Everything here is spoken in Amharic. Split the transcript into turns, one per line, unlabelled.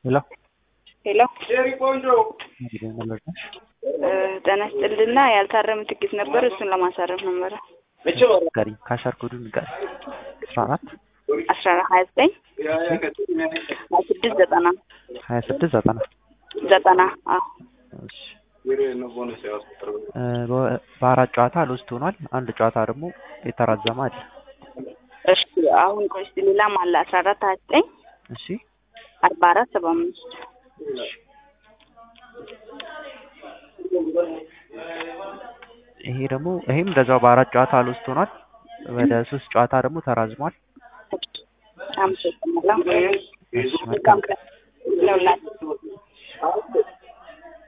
ሄሎ
ሄሎ ጤና ይስጥልና ያልታረመ ትኬት ነበር። እሱን ለማሳረፍ ነበረ።
ጋሪ ካሻር ኮዱ ንገር አስራ አራት
አስራ ሀያ ዘጠኝ ሀያ ስድስት ዘጠና
ሀያ ስድስት ዘጠና
ዘጠና አዎ
እሺ በአራት ጨዋታ ሎስት ሆኗል። አንድ ጨዋታ ደግሞ የተራዘመ አለ።
እሺ አሁን ቆይ እስኪ ሌላም አለ አስራ አራት ሀያ ዘጠኝ
እሺ
አርባ አራት ሰባ አምስት
ይሄ ደግሞ ይሄም እንደዛው በአራት ጨዋታ ሎስት ሆኗል። ወደ ሶስት ጨዋታ ደግሞ ተራዝሟል።
አመሰግናለሁ።
እሺ መልካም
ለሁላችሁ